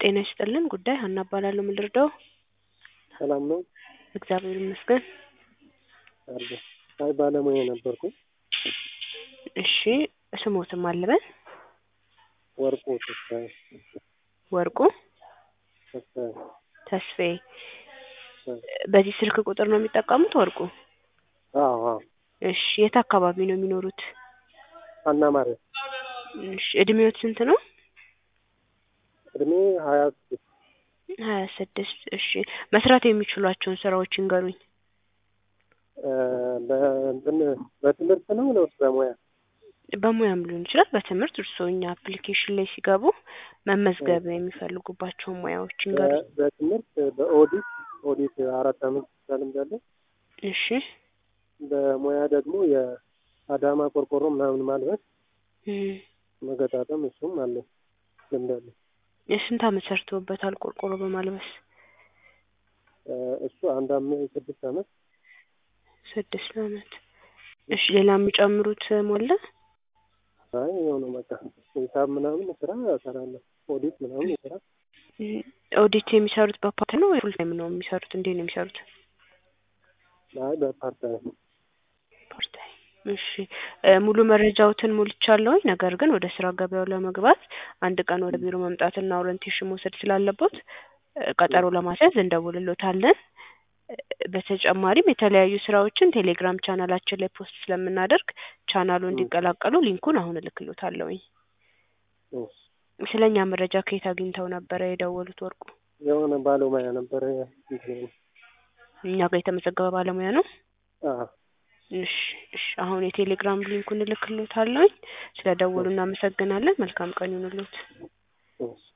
ጤና ይስጥልን ጉዳይ ሀና እባላለሁ ምን ልርዳዎ ሰላም ነው እግዚአብሔር ይመስገን አለ አይ ባለሙያ ነበርኩኝ እሺ ስሞትን ማን ልበል ወርቁ ተስፋዬ ወርቁ ተስፋዬ ተስፋዬ እ በዚህ ስልክ ቁጥር ነው የሚጠቀሙት ወርቁ አዎ አዎ እሺ የት አካባቢ ነው የሚኖሩት ሀና ማርያም እሺ እድሜዎት ስንት ነው እድሜ ሀያ ስድስት ሀያ ስድስት እሺ መስራት የሚችሏቸውን ስራዎች ይንገሩኝ እ በእንትን በትምህርት ነው ወይስ በሙያ በሙያም ሊሆን ይችላል በትምህርት እርስዎ እኛ አፕሊኬሽን ላይ ሲገቡ መመዝገብ የሚፈልጉባቸውን ሙያዎች ይንገሩኝ በ- በትምህርት በኦዲት ኦዲት አራት አመት ልምድ አለኝ እሺ በሙያ ደግሞ የአዳማ ቆርቆሮ ምናምን ማልበስ እም መገጣጠም እሱም አለኝ ልምድ አለኝ የስንት አመት ሰርተውበታል ቆርቆሮ በማልበስ እ እሱ አንድ አመት ስድስት አመት ስድስት አመት እሺ ሌላ የሚጨምሩት ሞላ አይ የሆነ በቃ ሂሳብ ምናምን ስራ እሰራለሁ ኦዲት ምናምን ስራ እም ኦዲት የሚሰሩት በፓርት ነው ወይ ፉል ታይም ነው የሚሰሩት እንዴት ነው የሚሰሩት አይ በፓርት ታይም ፓርት ታይም እሺ እ ሙሉ መረጃዎትን ሞልቻለሁኝ ነገር ግን ወደ ስራ ገበያው ለመግባት አንድ ቀን ወደ ቢሮ መምጣትና ኦሪንቴሽን መውሰድ ስላለቦት እ ቀጠሮ ለማስያዝ እንደውልሎታለን እ በተጨማሪም የተለያዩ ስራዎችን ቴሌግራም ቻናላችን ላይ ፖስት ስለምናደርግ ቻናሉ እንዲቀላቀሉ ሊንኩን አሁን እልክሎታለሁኝ እሺ ስለ እኛ መረጃ ከየት አግኝተው ነበረ የደወሉት ወርቁ የሆነ ባለሙያ ነበረ እንትን እኛ ጋር የተመዘገበ ባለሙያ ነው አዎ እሺ እሺ አሁን የቴሌግራም ሊንኩን እልክሎታለሁኝ ስለ ደወሉ እናመሰግናለን መልካም ቀን ይሁንልዎት እሺ